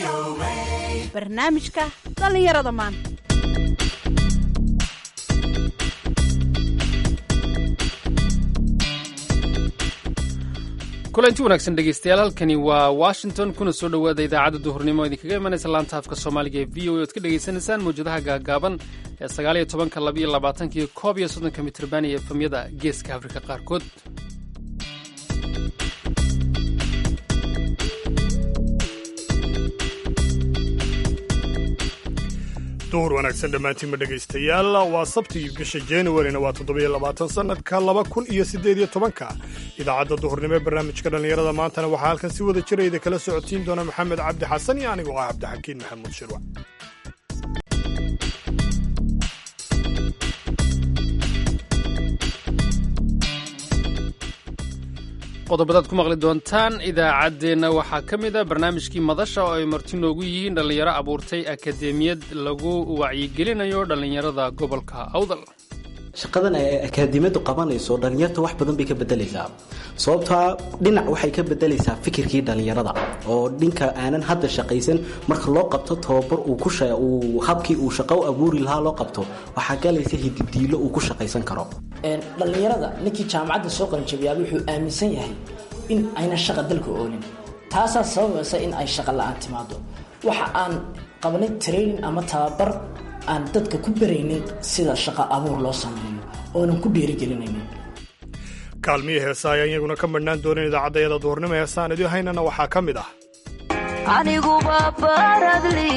barnaamijka dhallinyarada maanta kulanti wanaagsan dhegeystayaal halkani waa washington kuna soo dhowaada idaacadda duhurnimo idinkaga imanaysa laanta afka soomaaliga ee v o a oad ka dhegaysanaysaan mawjadaha gaagaaban ee sagaaliyo tobanka labaiyo labaatanka iyo koob iyo soddonka mitrban iyo efamyada geeska afrika qaarkood duhur wanaagsan dhammaantiinma dhegaystayaal waa sabtigii bisha januarina waa toddobiyo labaatan sannadka laba kun iyo siddeed iyo tobanka idaacadda duhurnimo ee barnaamijka dhallinyarada maantana waxaa halkan si wada jirayda kala socotiin doona maxamed cabdi xasan iyo anigoo ah cabdixakiin maxamuud shirwac qodobadaad ku maqli doontaan idaacaddeenna waxaa ka mid a barnaamijkii madasha oo ay marti noogu yihiin dhallinyaro abuurtay akademiyad lagu wacyigelinayo dhallinyarada gobolka awdal shaqadan ay akaadimiyadu qabanayso dhallinyarta wax badan bay ka bedelaysaa sababtaa dhinac waxay ka bedelaysaa fikirkii dhallinyarada oo dhinka aanan hadda shaqaysan marka loo qabto tababar uu habkii uu shaqo u abuuri lahaa loo qabto waxaa galaysa hididiilo uu ku shaqaysan karo dhallinyarada ninkii jaamacadda soo qalinjabiyaaba wuxuu aaminsan yahay in ayna shaqa dalka oolin taasaa sababaysa in ay shaqa la-aan timaado waxa aan qabanay training ama tababar aan dadka ku baraynin sida shaqa abuur loo sameeyo oonan ku dhiirigelinaynin kaalmihii heesa ayaan iyaguna ka madhnaan doonin idaacaddayada duhurnimo heesaan idii haynana waxaa ka mid ah aniguba baradli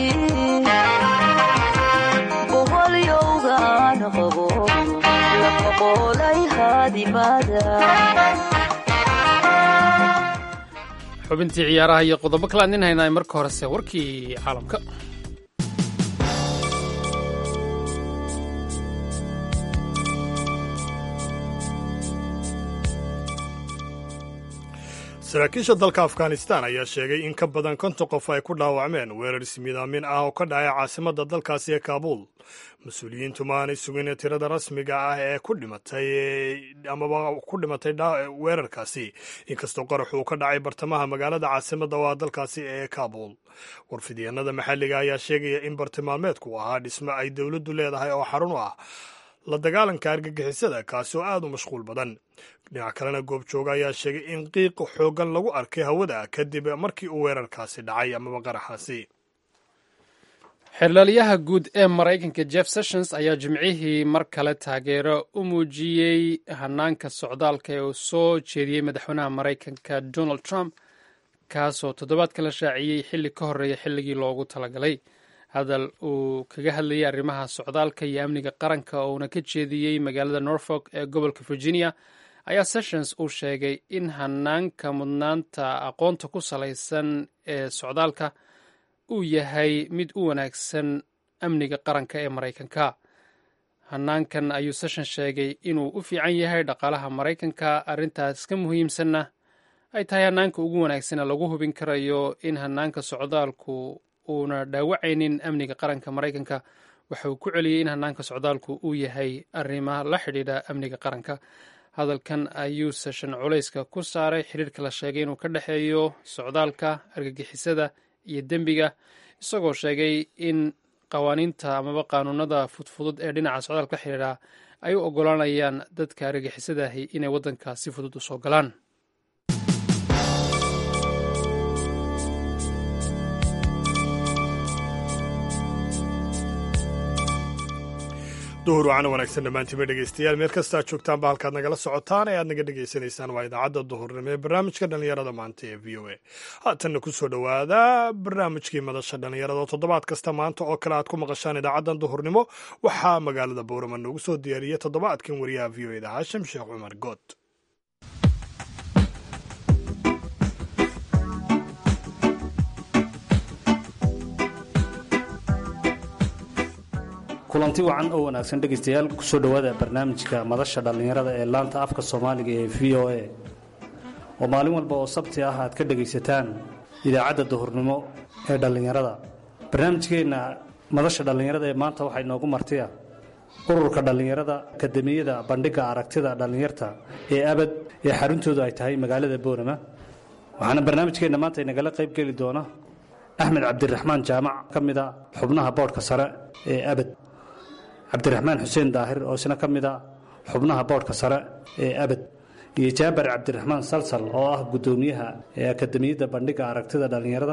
boqolyowgaan qabo laqoqolay haadimada xubintii ciyaaraha iyo qodobo kale aan idin haynaa marka horese warkii caalamka saraakiisha dalka afghanistan ayaa sheegay in ka badan konton qof ay ku dhaawacmeen weerar ismidaamin ah oo ka dhacay caasimadda dalkaasi ee kaabuul mas-uuliyiintu ma aanay sugin tirada rasmiga ah ee ku dhimatay amaba ku dhimatay weerarkaasi inkastoo qarax uu ka dhacay bartamaha magaalada caasimadda oo ah dalkaasi ee kaabuul warfidyaenada maxalliga ayaa sheegaya in bartilmaameedku ahaa dhismo ay dowladdu leedahay oo xarun u ah la dagaalanka argagixisada kaasi oo aad u mashquul badan dhinac kalena goobjooga ayaa sheegay in qiiq xooggan lagu arkay hawada kadib markii uu weerarkaasi dhacay amaba qaraxaasi xeerlaaliyaha guud ee maraykanka jeff sessions ayaa jimcihii mar kale taageero u muujiyey hanaanka socdaalka ee uu soo jeediyey madaxweynaha maraykanka donald trump kaasoo toddobaadka la shaaciyey xilli ka horreeya xilligii loogu talagalay hadal uu kaga hadlayay arrimaha socdaalka iyo amniga qaranka oo uuna ka jeediyey magaalada norfolk ee gobolka virginia ayaa sessions uu sheegay in hanaanka mudnaanta aqoonta ku salaysan ee socdaalka uu yahay mid u wanaagsan amniga qaranka ee maraykanka hanaankan ayuu sessions sheegay inuu u fiican yahay dhaqaalaha maraykanka arrintaas ka muhiimsanna ay tahay hanaanka ugu wanaagsana lagu hubin karayo in hanaanka socdaalku uuna dhaawacaynin amniga qaranka maraykanka waxa uu ku celiyey in hanaanka socdaalku uu yahay arrimaha la xidhiidha amniga qaranka hadalkan ayuu seshan culayska ku saaray xidhiirka la sheegay inuu ka dhexeeyo socdaalka argagixisada iyo dembiga isagoo sheegay in qawaaniinta amaba qaanuunada fudfudud ee dhinaca socdaalka la xidhiidha ay u oggolaanayaan dadka argagixisadahi inay waddanka si fudud u soo galaan duhur wacana wanaagsan dhammaantiinba dhegaystayaal meel kastaa joogtaanba halkaad nagala socotaan ee aad naga dhegaysanaysaan waa idaacadda duhurnimo ee barnaamijka dhallinyarada maanta ee v o a haatanna ku soo dhowaada barnaamijkii madasha dhallinyarada oo toddobaad kasta maanta oo kale aad ku maqashaan idaacaddan duhurnimo waxaa magaalada bowrama noogu soo diyaariyey toddobaadkan wariyaha v o eda haashim sheekh cumar good kulanti wacan oo wanaagsan dhegaystayaal kusoo dhowaada barnaamijka madasha dhallinyarada ee laanta afka soomaaliga ee v o a oo maalin walba oo sabti ah aad ka dhegaysataan idaacadda duhurnimo ee dhallinyarada barnaamijkeenna madasha dhallinyarada ee maanta waxaa inoogu martiya ururka dhallinyarada akademiyada bandhigga aragtida dhallinyarta ee abad ee xaruntoodu ay tahay magaalada boorama waxaana barnaamijkeenna maanta inagala qayb geli doona axmed cabdiraxmaan jaamac ka mida xubnaha boodhka sare ee abad cabdiraxmaan xuseen daahir oo isna ka mida xubnaha boodhka sare ee abad iyo jaabar cabdiraxmaan salsal oo ah guddoomiyaha ee akademiyadda bandhiga aragtida dhallinyarada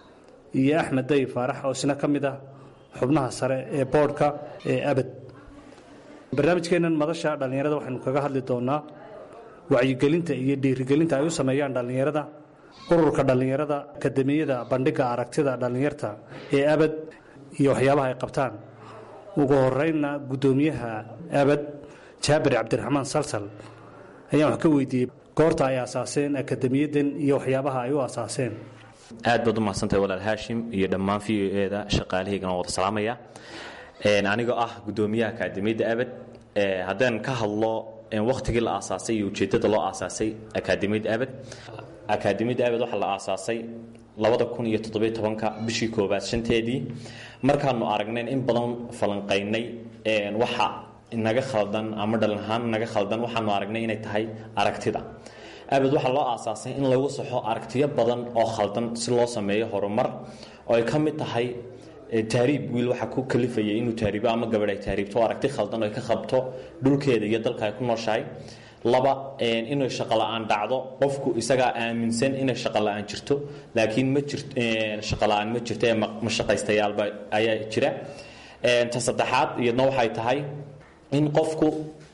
iyo axmed day faarax oo isna ka mid ah xubnaha sare ee boodhka ee abad barnaamijkeennan madasha dhallinyarada waxaynu kaga hadli doonaa wacyigelinta iyo dhiirigelinta ay u sameeyaan dhallinyarada ururka dhallinyarada akademiyada bandhiga aragtida dhallinyarta ee abad iyo waxyaabaha ay qabtaan ugu horeynna guddoomiyaha abad jaabir cabdiraxmaan salsal ayaan wax ka weydiiyey goorta ay asaaseen akademiyadan iyo waxyaabaha ay u asaaseen aad baad u mahadsantahay walaal haashim iyo dhammaan v o eda shaqaalahaygana wada salaamaya anigoo ah guddoomiyaha akaademiyadda abad haddaan ka hadlo wakhtigii la aasaasay iyo ujeeddada loo aasaasay akaademiyadda abad akaademiyadda abad waxaa la aasaasay labada kun iyo toddobiyo tobanka bishii koowaad shanteedii markaanu aragnayn in badan falanqaynay waxa naga khaldan ama dhalin ahaan naga khaldan waxaanu aragnay inay tahay aragtida abad waxaa loo aasaasay in lagu saxo aragtiyo badan oo khaldan si loo sameeyo horumar oo ay ka mid tahay taariib wiil waxaa ku kalifaya inuu taariibo ama gabadh ay taariibto oo aragti khaldan oo ay ka qabto dhulkeeda iyo dalka ay ku nooshahay laba inay shaqo la-aan dhacdo qofku isagaa aaminsan inay shaqo la-aan jirto laakiin ma jirt shaqo la-aan ma jirto ee mashaqaystayaalba ayaa jira ta saddexaad iyadna waxay tahay in qofku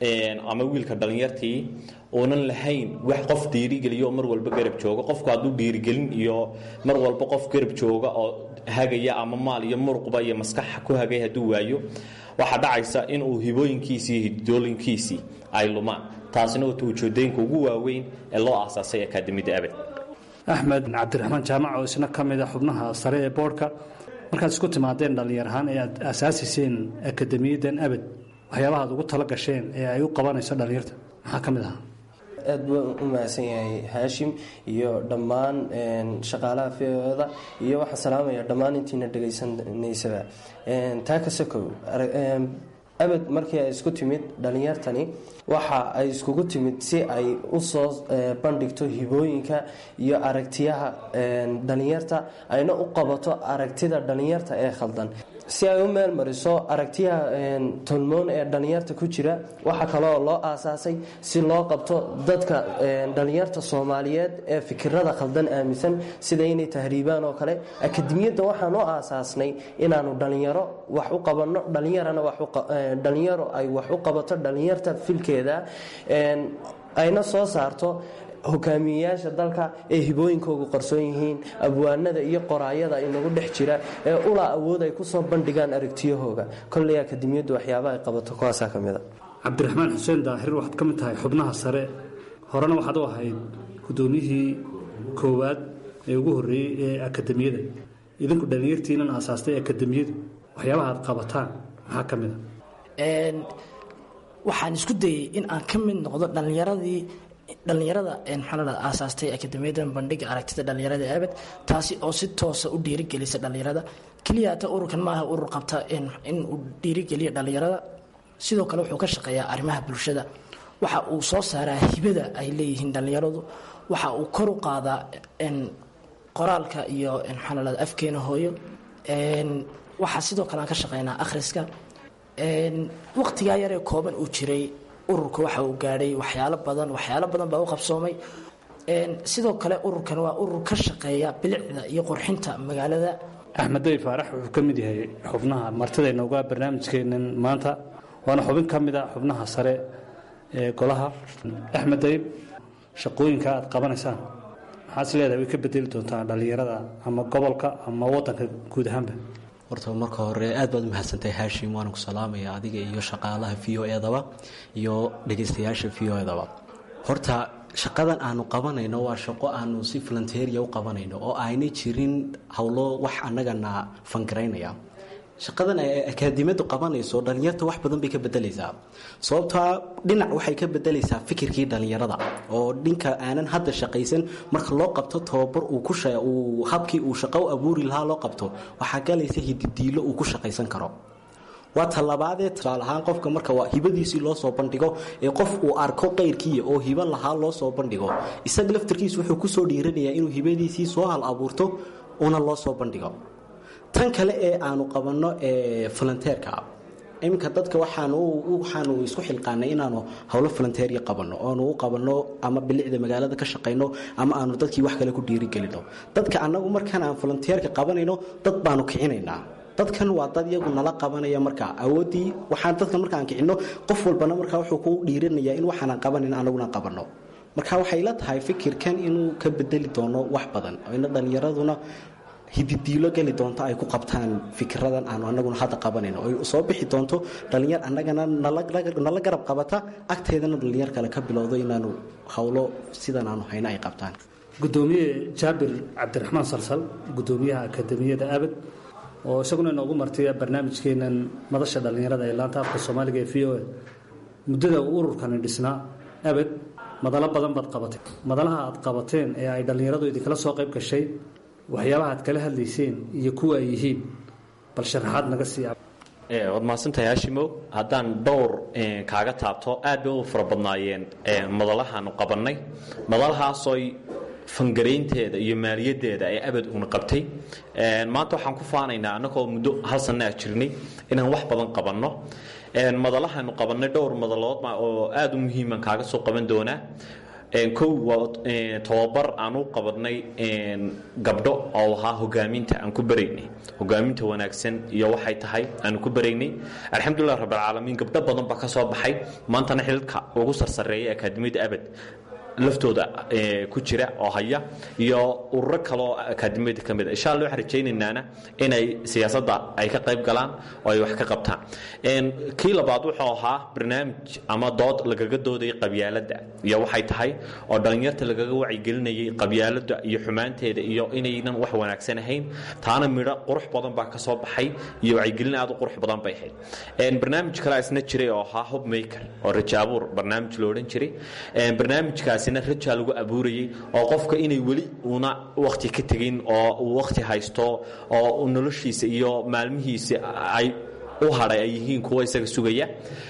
ama wiilka dhallinyartii uunan lahayn wax qof dhiirigeliyo mar walba garab jooga qofku hadduu dhiirigelin iyo mar walba qof garab jooga oo hagaya ama maal iyo muruqba iyo maskax ku hagay hadduu waayo waxaa dhacaysa inuu hibooyinkiisii iyo hidooyinkiisii ay lumaan taasina wata ujeedooyinka ugu waaweyn ee loo aasaasay akaademiyadda abad axmed cabdiraxmaan jaamac oo isna ka mid a xubnaha sare ee boodhka markaad isku timaadeen dhallinyar ahaan ee aad aasaasiyseen akademiyaddan abad waxyaabaha ad ugu tala gasheen ee ay u qabanayso dhallinyarta maxaa ka mid ahaa aad buu u mahadsan yahay haashim iyo dhammaan shaqaalaha v-oda iyo waxaan salaamaya dhammaan intiina dhegaysanaysaba taa ka sokow abad markii ay isku timid dhalinyartani waxa ay iskugu timid si ay usoo bandhigto hibooyinka iyo aragtiyaha dhalinyarta ayna u qabato aragtida dhalinyarta ee khaldan si ay u meel mariso aragtiyaha tolmoon ee dhalinyarta ku jira waxaa kaleoo loo aasaasay si loo qabto dadka dhalinyarta soomaaliyeed ee fikirada khaldan aaminsan sida inay tahriibaan oo kale akademiyadda waxaan u aasaasnay inaanu dhalinyaro wax u qabanno dhalinyarana dhalinyaro ay wax u qabato dhalinyarta filkeeda ayna soo saarto hogaamiyeyaasha dalka ee hibooyinkoogu qarsoon yihiin abwaanada iyo qoraayada inagu dhex jira ee ulaa awood ay kusoo bandhigaan aragtiyahooga kolley akademiyaddu waxyaabaha ay qabato kuwaasaa ka mida cabdiraxmaan xuseen daahir waxaad ka mid tahay xubnaha sare horena waxaad u ahayd guddoomiyihii koowaad ee ugu horreeyey ee akademiyada idinku dhallinyartiinan aasaastay akademiyadu waxyaabaha aad qabataan maxaa ka mid a waxaan isku dayey in aan ka mid noqdo dhallinyaradii dhallinyarada maxaa aasaastay akademiyada bandhiga aragtida dhallinyarada abad taasi oo si toosa u dhiirigelisa dhallinyarada keliyaata ururkan maaha urur qabta in uu dhiirigeliya dhallinyarada sidoo kale wuxuu ka shaqeeyaa arrimaha bulshada waxa uu soo saaraa hibada ay leeyihiin dhallinyaradu waxa uu kor u qaadaa qoraalka iyo maxaa afkeena hooyo waxaa sidoo kale aan ka shaqeynaa akhriska waqtigaa yaree kooban uu jiray ururka waxa uu gaadhay waxyaalo badan waxyaalo badan baa u qabsoomay sidoo kale ururkan waa urur ka shaqeeya bilicda iyo qurxinta magaalada axmed day faarax wuxuu ka mid yahay xubnaha martidayna uga barnaamijkeenan maanta waana xubin ka mid a xubnaha sare ee golaha axmed dayb shaqooyinka aad qabanaysaan maxaad is leedahay way ka bedeli doontaa dhallinyarada ama gobolka ama wadanka guud ahaanba horta marka hore aad baad u mahadsantahay haashim waana ku salaamaya adiga iyo shaqaalaha v o edaba iyo dhegaystayaasha v o edaba horta shaqadan aanu qabanayno waa shaqo aanu si volunteeria u qabanayno oo aanay jirin howlo wax annagana fangaraynaya shaqadan ay akaadimiyadu qabanayso dhalinyarta wax badan bay ka bedelaysaa sababtaa dhinac waxay ka bedelaysaa fikirkii dhalinyarada oo dhinka aanan hadda shaqaysan marka loo qabto tababar uu habkii uu shaqo u abuuri lahaa loo qabto waxaa galaysa hididiilo uu ku shaqaysan karo waa talabaadee tusaale ahaan qofka marka waa hibadiisii loo soo bandhigo ee qof uu arko qayrkiiya oo hibo lahaa loo soo bandhigo isaga laftarkiisu wuxuu kusoo dhiiranayaa inuu hibadiisii soo hal abuurto una loo soo bandhigo tan kale ee aanu qabanno ee volunteerka iminka dadka waxaanu waxaanu isku xilqaanay inaanu howlo volunteeriya qabanno oonu u qabanno ama bilicda magaalada ka shaqayno ama aanu dadkii wax kale ku dhiirigelino dadka annagu markaan aan volunteerka qabanayno dad baanu kicinaynaa dadkan waa dad iyagu nala qabanaya markaa awooddii waxaan dadkan markaan kicinno qof walbana markaa wuxuu ku dhiiranayaa in waxaanan qabanin anaguna qabanno marka waxay la tahay fikirkan inuu ka bedeli doono wax badan ina dhallinyaraduna hididiilo geli doonto ay ku qabtaan fikiradan aanu anaguna hadda qabanayno oy soo bixi doonto dhallinyar annagana nala garab qabata agteedana dhallinyar kale ka bilowdo inaanu howlo sidan aanu hayno ay qabtaan gudoomiye jaabir cabdiraxmaan salsal gudoomiyaha akademiyada abad oo isaguna inoogu martay barnaamijkeenan madasha dhallinyarada ee laanta afka soomaaliga ee v o a muddada uu ururkani dhisnaa abad madalo badan baad qabatay madalaha aad qabateen ee ay dhallinyaradu idinkala soo qayb gashay waxyaabaha aad kala hadlayseen iyo kuwa ay yihiin bal sharaxaad naga sii waad mahadsantahay haashimow haddaan dhowr kaaga taabto aad bay u fara badnaayeen madalahaanu qabannay madalahaasoy fangaraynteeda iyo maaliyadeeda ee abad uuna qabtay maanta waxaan ku faanaynaa annagoo muddo hal sanna a jirnay inaan wax badan qabanno madalahaanu qabannay dhowr madalood oo aada u muhiiman kaaga soo qaban doonaa kow waa tababar aan u qabanay gabdho oo ahaa hogaaminta aan ku baraynay hogaaminta wanaagsan iyo waxay tahay aanu ku baraynay alxamdulilah rabbilcaalamiin gabdho badan baa ka soo baxay maantana xilka ugu sarsareeya akaademiyadda abad laftooda ku jira oo haya iyo ururo kaleoo akaademiyada ka mid a insha alla waxaan rajaynaynana inay siyaasadda ay ka qayb galaan oo ay wax ka qabtaan kii labaad wuxuu ahaa barnaamij ama dood lagaga doodayay qabyaaladda iyo waxay tahay oo dhallinyarta lagaga wacyigelinayay qabyaaladda iyo xumaanteeda iyo inaynan wax wanaagsan ahayn taana midho qurux badan baa ka soo baxay iyo wacyigelin aad u qurux badan bay ahayd barnaamij kale isna jiray oo ahaa hobmaker oo rajaabuur barnaamij lo odhan jiray barnaamijkaasi rajaa lagu abuurayay oo qofka inay weli una wakti ka tegin oo uu wakti haysto oo noloshiisa iyo maalmihiisa ay u hadhay ay yihiin kuwa isaga sugaya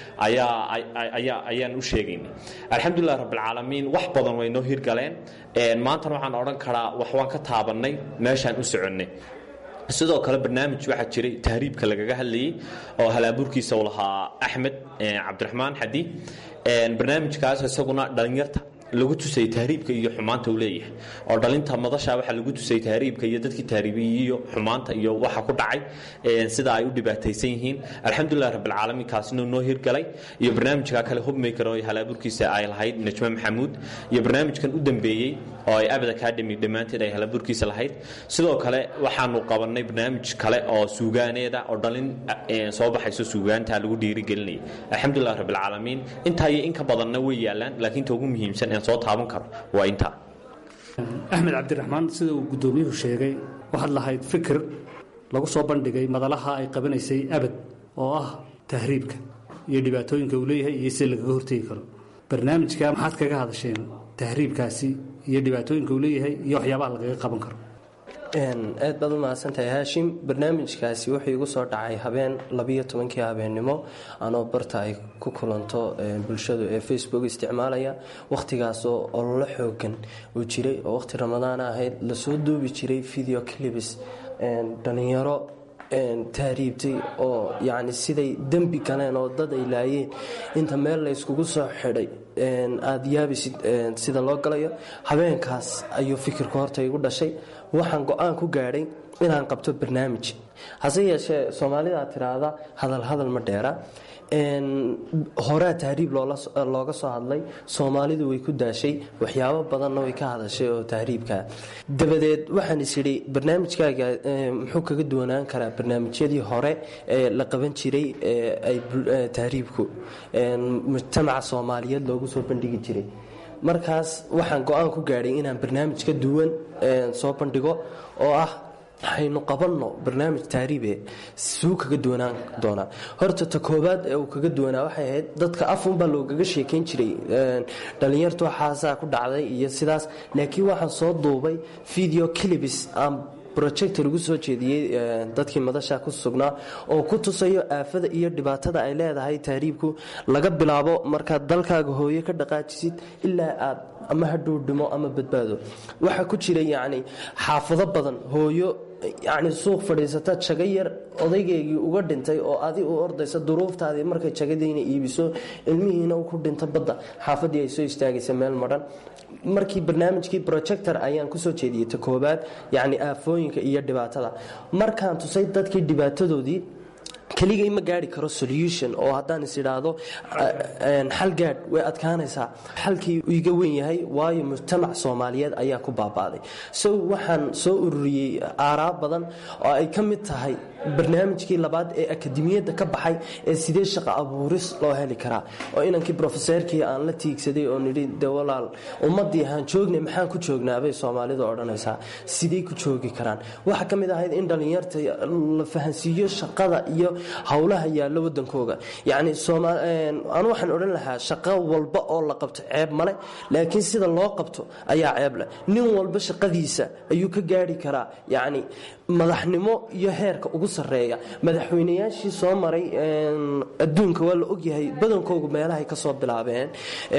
ayaan u sheegaynay alxamdulilah rabbilcaalamiin wax badan way noo hirgaleen maantana waxaan odhan karaa wax waan ka taabannay meeshaan u soconnay sidoo kale barnaamij waxaa jiray tahriibka lagaga hadlayay oo halaabuurkiisa u lahaa axmed cabdiraxmaan xadi barnaamijkaas isaguna dhallinyarta lagu tusay tahriibka iyo xumaanta uu leeyahay oo dhalinta madasha waxaa lagu tusay tahriibka iyo dadkii tahriibiyey iyo xumaanta iyo waxa ku dhacay sida ay u dhibaataysan yihiin alxamdulilah rabbilcaalamiin kaasina noo hirgalay iyo barnaamijka kale hubmaker oo halaabuurkiisa ay lahayd najme maxamuud iyo barnaamijkan u dambeeyey oo ay abad academy dhammaanteed ay halaabuurkiisa lahayd sidoo kale waxaanu qabanay barnaamij kale oo suugaaneeda oo dhalin soo baxayso suugaanta lagu dhiirigelinayay alxamdulilah rabbilcaalamiin intaa iyo in ka badanna way yaalaan laakiin ta ugu muhiimsan soo taaban karo waa intaa axmed cabdiraxmaan sida uu guddoomiyuhu sheegay waxaad lahayd fikir lagu soo bandhigay madalaha ay qabanaysay abad oo ah tahriibka iyo dhibaatooyinka uu leeyahay iyo sida lagaga hortegi karo barnaamijka maxaad kaga hadasheen tahriibkaasi iyo dhibaatooyinka uu leeyahay iyo waxyaabaha lagaga qaban karo aad baad u mahadsantahay haashim barnaamijkaasi wuxuu igu soo dhacay habeen labiyo tobankii habeennimo anoo barta ay ku kulanto bulshadu ee facebook isticmaalaya wakhtigaasoo ololo xoogan uu jiray oo wakhti ramadaan ahayd lasoo duubi jiray video clibs dhalinyaro tahriibtay oo yacni siday dembi galeen oo dad ay laayeen inta meel la yskugu soo xidhay aada yaabisid sida loo galayo habeenkaas ayuu fikirka horta igu dhashay waxaan go-aan ku gaadhay inaan qabto barnaamij hase yeeshee soomaalida tiraahda hadal hadal ma dheera horaa tahriib looga soo hadlay soomaalidu way ku daashay waxyaabo badanna way ka hadashay oo tahriibka dabadeed waxaan is idhi barnaamijkaaga muxuu kaga duwanaan karaa barnaamijyadii hore ee la qaban jiray tahriibku mujtamaca soomaaliyeed loogu soo bandhigi jiray markaas waxaan go-aan ku gaadhay inaan barnaamij ka duwan soo bandhigo oo ah haynu qabanno barnaamij taariibe suu kaga duwanaan doonaa horta ta koobaad ee uu kaga duwanaa waxay ahayd dadka afunbaa loogaga sheekayn jiray dhallinyartu waxaasaa ku dhacday iyo sidaas laakiin waxaan soo duubay video clibs aan project lagu soo jeediyey dadkii madasha ku sugnaa oo ku tusayo aafada iyo dhibaatada ay leedahay tahriibku laga bilaabo markaad dalkaaga hooyo ka dhaqaajisid ilaa aad ama hadhow dhimo ama badbaado waxaa ku jira yacni xaafado badan hooyo yacni suuq fadhiisata jago yar odaygeygii uga dhintay oo adi u ordaysa duruuftaadii markay jagadiina iibiso ilmihiina ku dhinta badda xaafadii ay soo istaagaysa meel madhan markii barnaamijkii projector ayaan kusoo jeediyey ta koobaad yacni aafooyinka iyo dhibaatada markaan tusay dadkii dhibaatadoodii keligay ma gaari karo solution oo haddaan is idhaahdo xal gaadh way adkaanaysaa xalkii iga weyn yahay waayo mujtamac soomaaliyeed ayaa ku baaba'day so waxaan soo ururiyey aaraa badan oo ay ka mid tahay barnaamijkii labaad ee akademiyadda ka baxay ee sidee shaqo abuuris loo heli karaa oo inankii brofeseerkii aan la tiigsaday oo nidhi de walaal ummadii ahaan joognay maxaan ku joognaabay soomaalidu odhanaysaa sidey ku joogi karaan waxaa ka mid ahayd in dhallinyarta la fahansiiyo shaqada iyo howlaha yaalla wadankooga yacni anu waxaan odhan lahaa shaqo walba oo la qabto ceeb male laakiin sida loo qabto ayaa ceeb leh nin walba shaqadiisa ayuu ka gaari karaa yacni madaxnimo iyo heerka ugu sarreeya madaxweynayaashii soo maray adduunka waa la ogyahay badankoogu meelahay kasoo bilaabeen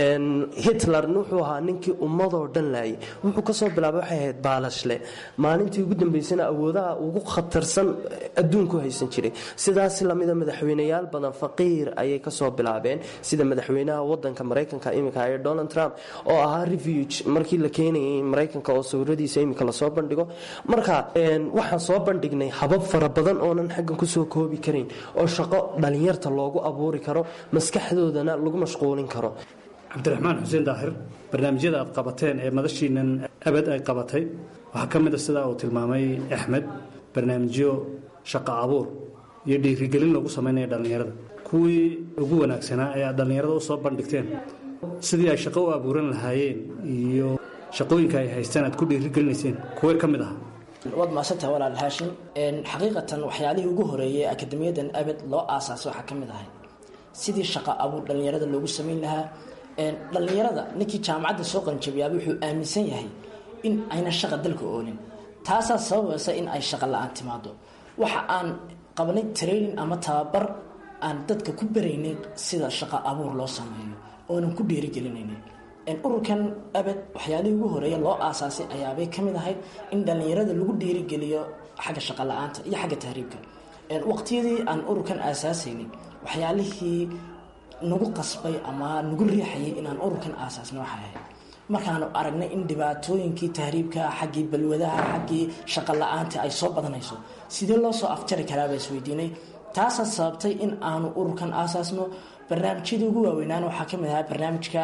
hitler wuxuu ahaa ninkii ummadoo dhan laayay wuxuu kasoo bilaabay waxay ahayd baalashle maalintii ugu dambeysana awoodaha ugu khatarsan adduunku haysan jiray sidaas lamida madaxweyneyaal badan faqiir ayay kasoo bilaabeen sida madaxweynaha wadanka maraykanka iminka ee donald trump oo ahaa refuge markii la keenayay maraykanka oo sawiradiisa iminka lasoo bandhigo marka waxaan soo bandhignay habab fara badan oonan xaggan kusoo koobi karin oo shaqo dhalinyarta loogu abuuri karo maskaxdoodana lagu mashquulin karo cabdiraxmaan xuseen daahir barnaamijyada aad qabateen ee madashiinan abad ay qabatay waxaa ka mid a sidaa uu tilmaamay axmed barnaamijyo shaqo abuur iyo dhiirigelin lagu samaynaya dhallinyarada kuwii ugu wanaagsanaa ee aad dhallinyarada u soo bandhigteen sidii ay shaqo u abuuran lahaayeen iyo shaqooyinka ay haystaan aad ku dhiirigelinayseen kuwee ka mid aha waad maasantaha walaal haashim xaqiiqatan waxyaalihii ugu horeeyay akademiyadan abad loo aasaasay waxaa ka mid ahay sidii shaqo abuur dhallinyarada loogu samayn lahaa dhallinyarada ninkii jaamacadda soo qanjabiyaaba wuxuu aaminsan yahay in ayna shaqa dalka oolin taasaa sababaysa in ay shaqa la-aan timaado waxa aan qabanay training ama tababar aan dadka ku baraynay sida shaqo abuur loo sameeyo oonan ku dhiirigelinaynin ururkan abad waxyaalihii ugu horeeya loo aasaasay ayaabay ka mid ahayd in dhallinyarada lagu dhiirigeliyo xagga shaqa la-aanta iyo xagga tahriibka waqtiyadii aan ururkan aasaasaynay waxyaalihii nagu qasbay ama nagu riixayay inaan ururkan aasaasnay waxay ahayd markaanu aragnay in dhibaatooyinkii tahriibka xaggii balwadaha xaggii shaqa la-aanta ay soo badanayso sidee loo soo afjari karaabaa isweydiinay taasaa sababtay in aanu ururkan aasaasno barnaamijyadii ugu waaweynaan waxaa ka mid ahaa barnaamijka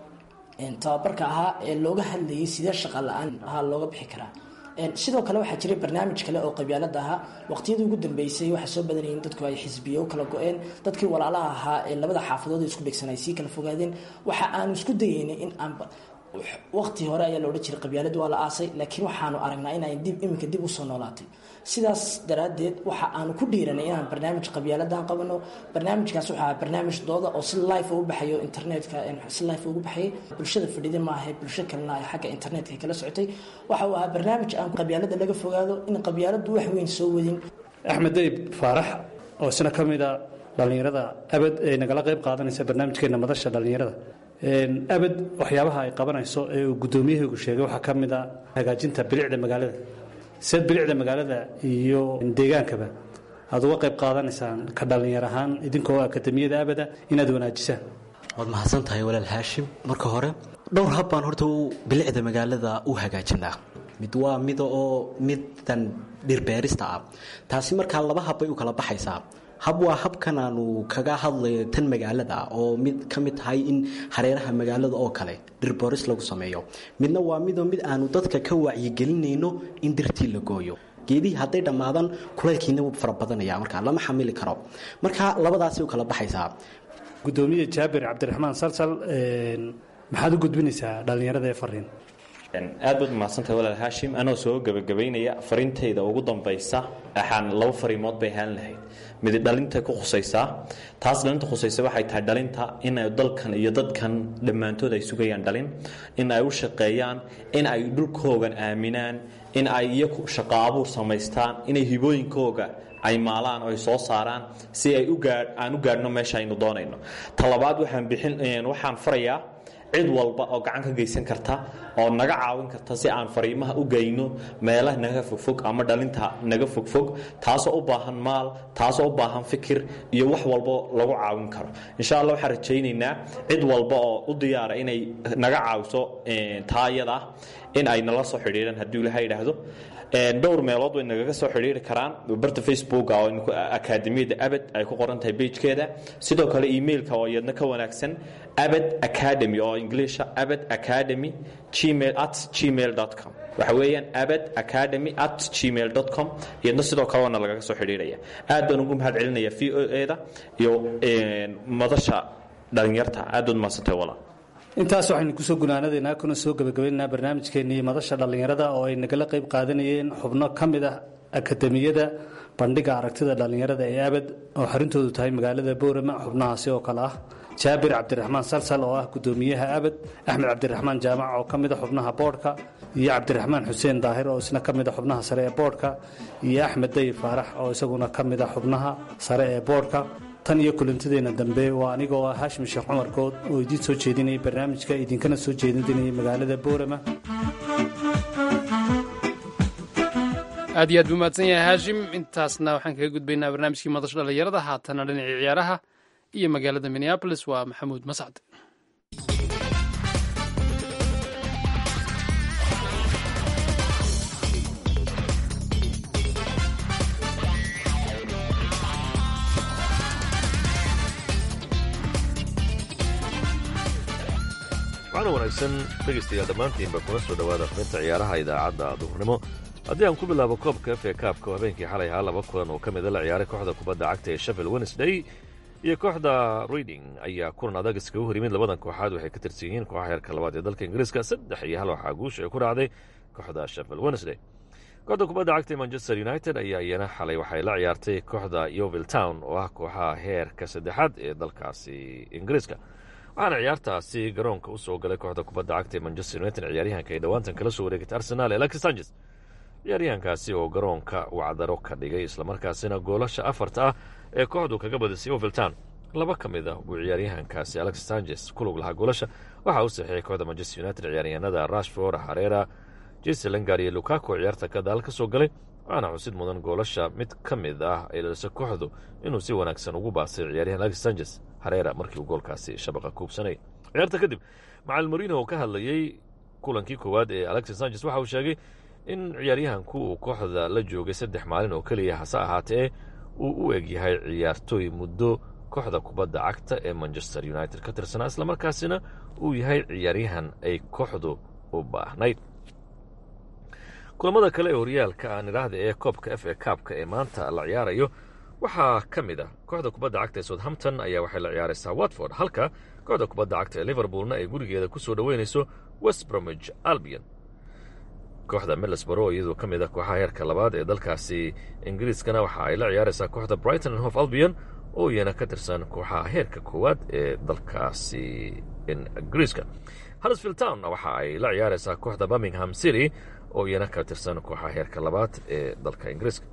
tababarka ahaa ee looga hadlayay sidee shaqa la-aan ahaa looga bixi karaa sidoo kale waxaa jiray barnaamij kale oo qabyaalada ahaa waqtiyadii ugu dambeysay waxaa soo badanayeen dadku ay xisbiyo u kala go-een dadkii walaalaha ahaa ee labada xaafadood isku dhegsan ay sii kala fogaadeen waxa aanu isku dayeynay in aan waqti hore ayaa loodhan jiray qabyaaladu waa la aasay laakiin waxaanu aragnaa inay dib iminka dib usoo noolaatay sidaas daraaddeed waxa aanu ku dhiiranay inaan barnaamij qabyaaladan qabano barnaamijkaas wuxuu ahaa barnaamij dooda oo si life ugu baxayo internetka si life ugu baxayay bulshada fadhida maaha bulsho kalena ay xagga internetka kala socotay waxa uu ahaa barnaamij aan qabyaalada laga fogaado in qabyaaladu wax weyn soo wadin axmed dayib faarax oo isna ka mid a dhallinyarada abad ee nagala qayb qaadanaysa barnaamijkeena madasha dhallinyarada abad waxyaabaha ay qabanayso ee uu guddoomiyaheegu sheegay waxaa ka mid a hagaajinta bilicda magaalada seed bilicda magaalada iyo deegaankaba aad uga qayb qaadanaysaan ka dhallinyar ahaan idinkoo akademiyada abada inaad wanaajisaan waad mahadsan tahay walaal haashim marka hore dhowr hab baan horta bilicda magaalada u hagaajinaa mid waa mida oo midan dhirbeerista ah taasi markaa laba hab bay u kala baxaysaa hab waa habkan aanu kaga hadlayo tan magaalada oo mid ka mid tahay in hareeraha magaalada oo kale dhirboris lagu sameeyo midna waa midoo mid aanu dadka ka wacyigelinayno in dirtii la gooyo geedihii hadday dhammaadaan kulaylkiina wuu fara badanaya marka lama xamili karo marka labadaasay u kala baxaysaa gudoomiye jaabir cabdiraxmaan salsal maxaad u gudbinaysaa dhallinyarada ee fariin aad baad mahadsantahay walaal haashim anoo soo gebagabaynaya farintayda ugu dambaysa axaan laba fariimood bay ahaan lahayd mid dhalinta ku khusaysaa taas dhalinta khusaysa waxay tahay dhalinta inay dalkan iyo dadkan dhammaantood ay sugayaan dhalin in ay u shaqeeyaan in ay dhulkoogan aaminaan in ay iyaku shaqo abuur samaystaan inay hibooyinkooga ay maalaan oo ay soo saaraan si ay aan u gaadhno meesha aynu doonayno talabaad waxaan bixin waxaan farayaa cid walba oo gacan ka geysan karta oo naga caawin karta si aan fariimaha u geyno meelaha naga fogfog ama dhalinta naga fogfog taasoo u baahan maal taasoo u baahan fikir iyo wax walbo lagu caawin karo insha allah waxaan rajaynaynaa cid walba oo u diyaara inay naga caawiso taa iyada ah in ay nala soo xidhiidhaan hadduu ilaha yidhaahdo dhowr meelood way nagaga soo xidhiiri karaan barta facebooka oo akaademiyadda abad ay ku qoran tahay beijkeeda sidoo kale emailka oo iyadna ka wanaagsan abad academy oo ingiliisha abad academy gmail at gmail com waxa weeyaan abad academy at gmail com iyadna sidoo kale waana lagaga soo xidhiiraya aad baan ugu mahad celinaya v o e da iyo madasha dhalinyarta aad baad mahadsantay walaa intaas waxaynu kusoo gunaanadaynaa kuna soo gebagabaynaynaa barnaamijkeennii madasha dhallinyarada oo ay nagala qayb qaadanayeen xubno ka mid ah akademiyada bandhiga aragtida dhallinyarada ee abad oo xarintoodu tahay magaalada boorama xubnahaasi oo kale ah jaabir cabdiraxmaan salsal oo ah gudoomiyaha abad axmed cabdiraxmaan jaamac oo ka mid a xubnaha boodhka iyo cabdiraxmaan xuseen daahir oo isna ka mid a xubnaha sare ee boodhka iyo axmed dayib faarax oo isaguna ka mid a xubnaha sare ee boodhka tan iyo kulantadeenna dambe waa anigoo ah haashim sheekh cumar good oo idiin soo jeedinayay barnaamijka idinkana soo jeedinayay magaalada boorama aad iyo aad buu mahadsan yahay haashim intaasna waxaan kaga gudbaynaa barnaamijkii madasha dhallinyarada haatana dhinacii ciyaaraha iyo magaalada minneabolis waa maxamuud mascad waxaana wanaagsan dhegaystayaal dhammaantiinba kuna soo dhowaada xubinta ciyaaraha idaacadda duhurnimo haddii aan ku bilaabo koobka f a kaabka oo habeenkii xalay ahaa laba kulan oo ka mida la ciyaaray kooxda kubadda cagta ee sheffield wednesday iyo kooxda reading ayaa kulan adag iskaga hor yimid labadan kooxaad waxay ka tirsan yihiin kooxa heerka labaad ee dalka ingiriiska saddex iyo hal waxaa guusha ay ku raacday kooxda sheffield wednesday kooxda kubadda cagta ee manchester united ayaa iyana xalay waxay la ciyaartay kooxda yovil town oo ah kooxaha heerka saddexaad ee dalkaasi ingiriiska waxaana ciyaartaasi garoonka u soo galay kooxda kubadda cagta ee manchester united ciyaaryahanka ay dhowaantan kala soo wareegatay arsenaal ee alexis sanchez ciyaaryahankaasi oo garoonka wacdaro ka dhigay islamarkaasina goolasha afarta ah ee kooxdu kaga badisay oviltown laba ka mid ah buu ciyaaryahankaasi alexis sanchez ku lug lahaa goolasha waxaa u saxiixay kooxda manchester united ciyaaryahanada rashford harera jese lingard iyo lukaku oo ciyaarta gadaal ka soo galay waxaana xusid mudan goolasha mid ka mid ah ay dhalisay kooxdu inuu si wanaagsan ugu baasay ciyaaryahan alexis sanchez hareera markii uu goolkaasi shabaqa kuubsanay ciyaarta kadib macalin morino oo ka hadlayey kulankii koowaad ee alexis sanchez waxa uu sheegay in ciyaaryahanku uu kooxda la joogay saddex maalin oo keliya hase ahaatee uu u eg yahay ciyaartooy muddo kooxda kubadda cagta ee manchester united ka tirsanaa islamarkaasina uu yahay ciyaaryahan ay kooxdu u baahnayd kulamada kale ee horyaalka aan idhaahda ee koobka f a kaabka ee maanta la ciyaarayo waxaa ka mid ah kooxda kubadda cagta ee southampton ayaa waxay la ciyaaraysaa watford halka kooxda kubadda cagta ee liverpoolna ay gurigeeda ku soo dhoweynayso west bromage albion kooxda middlesborough iyadoo ka mid ah kooxaha heerka labaad ee dalkaasi ingiriiskana waxa ay la ciyaaraysaa kooxda brighton and hof albion oo iyana ka tirsan kooxaha heerka koowaad ee dalkaasi ingiriiska huddersfield town waxa ay la ciyaaraysaa kooxda birmingham city oo iyana ka tirsan kooxaha heerka labaad ee dalka ingiriiska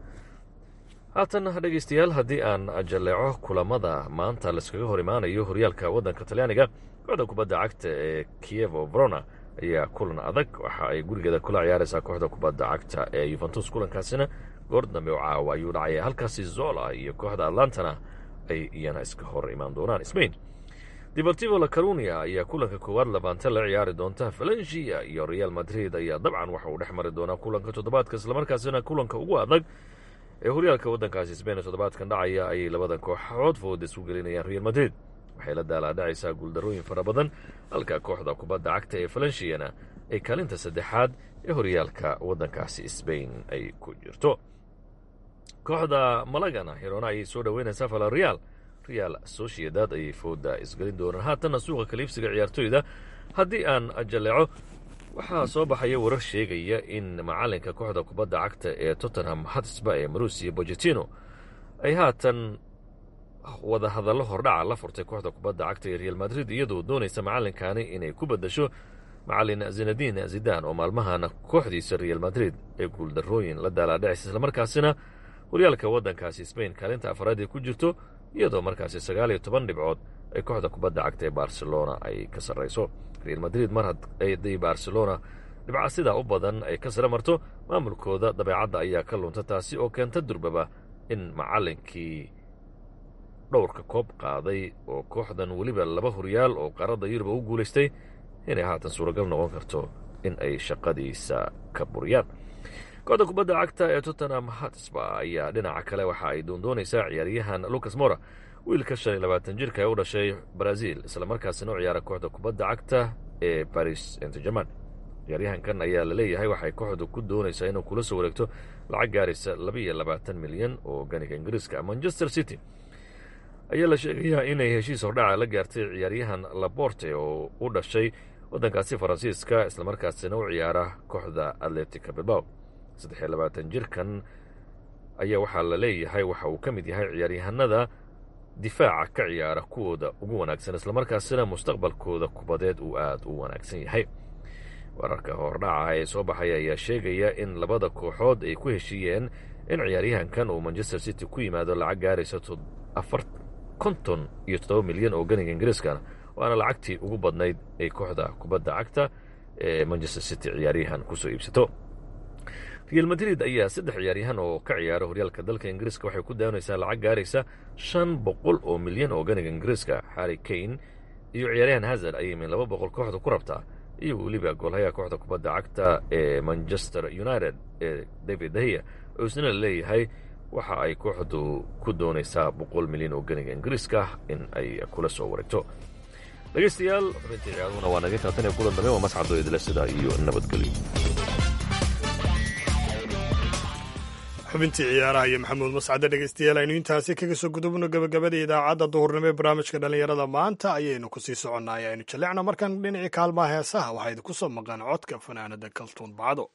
haatan dhegaystayaal haddii aan jalleeco kulamada maanta laiskaga hor imaanayo horyaalka waddanka talyaaniga kooxda kubadda cagta ee kievo verona ayaa kulan adag waxa ay gurigeeda kula ciyaaraysaa kooxda kubadda cagta ee yuventus kulankaasina goor dambe oo caawa ayuu dhacaya halkaasi zola iyo kooxda atlantana ay iyana iska hor imaan doonaan sbain deportivo la carunia ayaa kulanka koowaad labaante la ciyaari doonta valencia iyo real madrid ayaa dabcan waxa uu dhex mari doonaa kulanka toddobaadka islamarkaasina kulanka ugu adag ee horyaalka waddankaasi sbain toddobaadkan dhacaya ayay labadan kooxood fooda isu gelinayaan real madrid waxay la daalaadhacaysaa guuldarooyin fara badan halka kooxda kubadda cagta ee valenciana ay kaalinta saddexaad ee horyaalka waddankaasi sbain ay ku jirto kooxda malagana hirona ayay soo dhoweynaysaa valareal real sociedad ayay fooda isgelin doonaan haatanna suuqa kaliibsiga ciyaartoyda haddii aan jalleeco waxaa soo baxaya warar sheegaya in macalinka kooxda kubadda cagta ee tottenham hatsba ee marusiya bogetino ay haatan wada hadallo hordhaca la furtay kooxda kubadda cagta ee real madrid iyadoo doonaysa macalinkaani inay ku badasho macalin zinadiin zidaan oo maalmahan kooxdiisa real madrid ee guuldarrooyin la daalaadhacaysa islamarkaasina horyaalka waddankaasi sbain kaalinta afaraad ay ku jirto iyadoo markaasi sagaal iyo toban dhibcood ay kooxda kubadda cagta ee barcelona ay ka sarrayso real madrid mar hadday barcelona dhibca sidaa u badan ay ka sare marto maamulkooda dabeecadda ayaa ka lunta taasi oo keenta durbaba in macallinkii dhowrka koob qaaday oo kooxdan weliba laba horyaal oo qaaradda yuruba u guulaystay inay haatan suuragal noqon karto in ay shaqadiisa ka buriyaan kooxda kubadda cagta ee tottenham hatsba ayaa dhinaca kale waxa ay doondoonaysaa ciyaaryahan lucas mora wiilka shan iyo labaatan jirka ee u dhashay brazil islamarkaasina u ciyaara kooxda kubadda cagta ee baris saint german ciyaaryahankan ayaa la leeyahay waxay kooxdu ku doonaysaa inuu kula soo wareegto lacag gaaraysa labaiyo labaatan milyan oo ganiga ingiriiska manchester city ayaa la sheegayaa inay heshiis hordhaca la gaartay ciyaaryahan laborte oo u dhashay waddankaasi faransiiska islamarkaasina u ciyaara kooxda atletica bilbao saddexiyo labaatan jirkan ayaa waxaa la leeyahay waxa uu ka mid yahay ciyaaryahanada difaaca ka ciyaara kuwooda ugu wanaagsan islamarkaasina mustaqbalkooda kubadeed uu aada u wanaagsan yahay wararka hordhaca ee soo baxaya ayaa sheegaya in labada kooxood ay ku heshiiyeen in ciyaaryahankan uu manchester city ku yimaado lacag gaaraysa konton iyo toddoba milyan oo ganiga ingiriiskana waana lacagtii ugu badnayd ay kooxda kubadda cagta ee manchester city ciyaaryahan kusoo iibsato real madrid ayaa saddex ciyaaryahan oo ka ciyaara horyaalka dalka ingiriiska waxay ku daanaysaa lacag gaaraysa shan boqol oo milyan oo ganiga ingiriiska harry kane iyo ciyaaryahan hazard ayay min laba boqol kooxda ku rabtaa iyo weliba goolhayaha kooxda kubadda cagta ee manchester united ee david dahiya oo isna la leeyahay waxa ay kooxdu ku doonaysaa boqol milyan oo ganiga ingiriiska in ay kula soo wareegto dhegaystayaal xubintii ciyaaduna waa naga taatan ee kulan dambe waa mascado idila sidaa iyo nabadgelyo xubintii ciyaaraha iyo maxamuud mascade dhegeystayaal aynu intaasi kaga soo gudubno gabagabada idaacadda duhurnimo ee barnaamijka dhallinyarada maanta ayaynu kusii soconnay aynu jallecno markaan dhinacii kaalmaha heesaha waxaa idinku soo maqan codka fanaanada kaltuun bacdo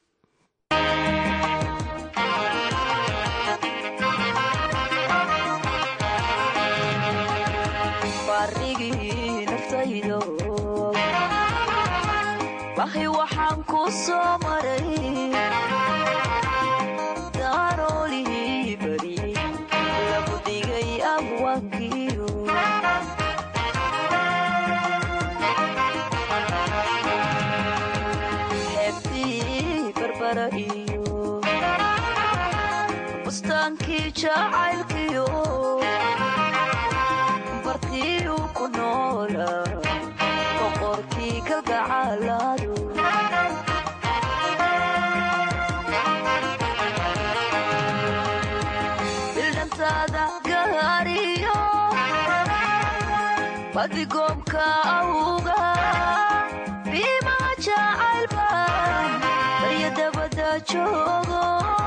bahi waxaan ku soo maray daroolihii bari lagu dhigay abwankiyo xeebtii barbara iyo bustaankii jacaylkiyo bartiyu ku noola boqorkii kalgacalaadu bildhantaada gaariyo badigoomka awga biimaa jacaylbaan barya dabada joogo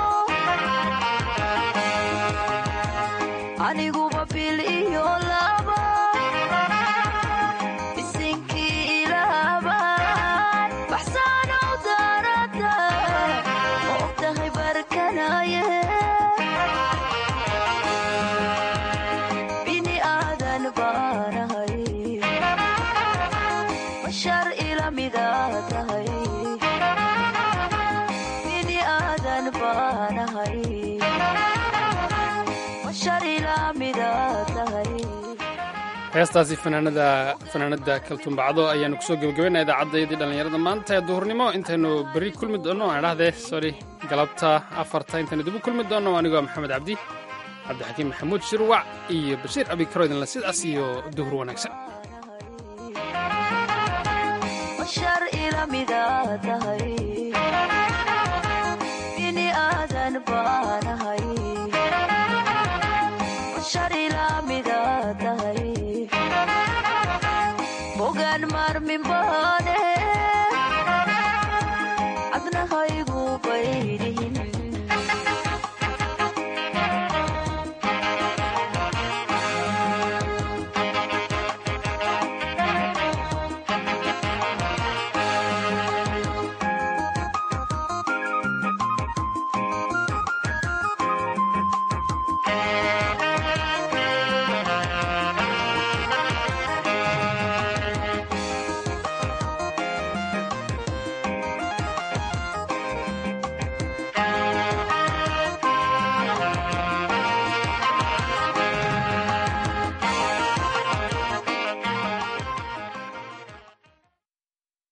aniguba bil iyo laba isinkii ilaabaan baxsaanow daarada ma ogtahay barkanaye bini aadan baanahay bashar ila midaa tahay bini aadan baanahay bashar ila midaa tahay heestaasi fanaanada fanaanada kaltuumbacdo ayaanu kusoo gebagabaynaa idaacaddayadii dhallinyarada maanta ee duhurnimo intaynu berri kulmi doonno aan idhahdee sorry galabta afarta intaynu dib u kulmi doonno anigoo maxamed cabdi cabdixakiim maxamuud shirwac iyo bashiir abikaro idinle sidaas iyo duhur wanaagsan bashar ila midaa tahay